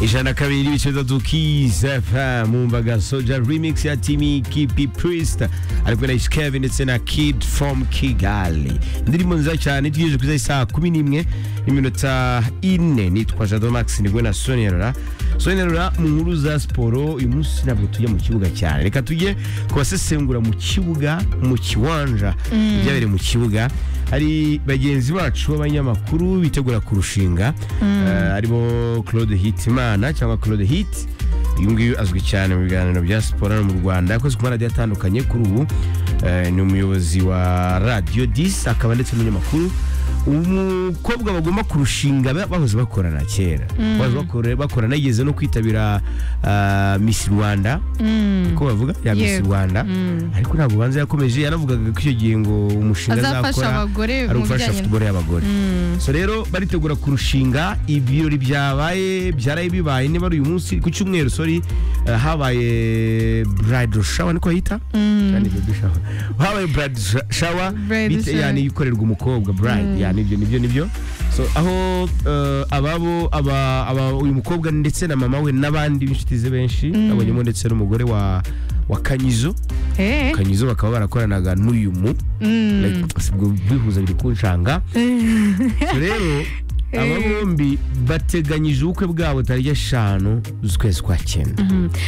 ijana kabiri n'ibice bitatu Kiss FM umva gasoja remix ya Timmy Kipi Priest ari kumwe na Ish Kevin ndetse na Kid from Kigali indirimbo nziza cyane tugejeje kuri saa kumi n'imwe n'iminota ine nitwa Jado Max ni kumwe na Sonia Rora Sonia Rora mu nkuru za siporo uyu munsi ntabwo tujya mu kibuga cyane reka tujye kubasesengura mu kibuga mu kiwanja ibyabereye mu kibuga hari bagenzi bacu b'abanyamakuru bitegura kurushinga Eh, aribo claude hitimana cyangwa claude hit uyu nguyu azwi cyane mu biganiro bya siporo hano mu rwanda yakoze ku maradiyo atandukanye kuri ubu Eh, ni umuyobozi wa radiyo disi akaba ndetse n'umunyamakuru umukobwa bagomba kurushinga ba- bahoze bakorana kera bahoze bakora- bakorana yigeze no kwitabira ah, miss rwanda ko bavuga ya miss Yego. rwanda ariko ntabwo ubanza yakomeje yaravugaga ko icyo gihe ngo umushinga azafasha azakora abagore ari mu ugufasha bijyanye futuboro y'abagore so rero baritegura kurushinga ibirori byabaye byaraye bibaye niba ari uyu munsi ku cyumweru sorry eh, habaye bridal shower niko hita Cyane baby shower. habaye bridal sha- shower Bridal bite- shower. yani ikorerwa umukobwa bride yani ibyo nibyo nibyo so aho eh, ababo aba aba- uyu mukobwa ndetse na mama we n'abandi b'inshuti ze benshi abonyemo ndetse n'umugore wa wa kanyizo Eh, kanyizo bakaba barakoranaga n'uyu mu mm. Like, si ubwo bihuza biri kunshanga rero aba bombi bateganyije ubukwe bwabo tariki eshanu z'ukwezi kwa cyenda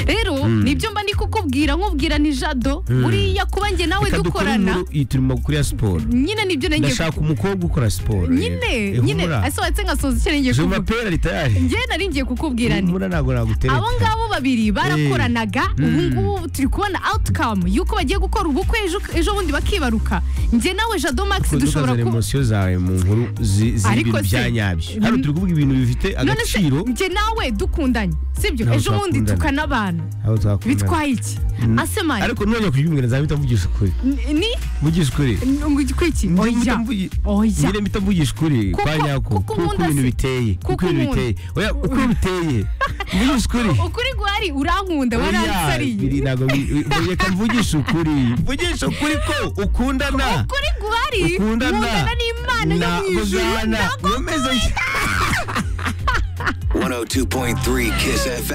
rero nibyo mba ndi kukubwira nkubwira ni jado buriya kuba njye nawe Reka dukore dukorana inkuru, iyi turimo kuri ya siporo nyine nibyo nanjye ndashaka umukobwa ukora siporo nyine nyine asohotse nkasoza icyo ngiye juma kuvuga pera ritayari njye nari ngiye kukubwira ni humura ntabwo nagutereta abo ngabo babiri barakoranaga ubu ngubu turi kubona outcome y'uko bagiye gukora ubukwe ejo ejo bundi bakibaruka njye nawe jado max Kuko dushobora dushobora kuba kuba emosiyo zawe mu nkuru zi- Ariko z'ibintu se- bya nyabyo hano turi kuvuga ibintu bifite none se agaciro njye nawe dukundanye sibyo Ntabwo ejo bundi twakundana. tukanabana aho twakundana bitwaye iki asemani ariko nujya kuryumvira nzahita mvugisha ukuri ni mvugisha ukuri kwiki oya oya nyine mpita mvugisha ukuri Kuko- kwa nyako kuko kuko nkunda ibintu se- biteye kuko kuko ibintu nkunda. biteye oya uko biteye mvugisha ukuri ukuri guhari urankunda Oya, biri waransariye ntabwo bi- bi- reka mvugishe ukuri mvugishe ukuri ko ukundana ukuri guhari ukundana nkundana n'imana yo mu ijuru muzana ndagukunda. mumeze 102.3 Kiss FM.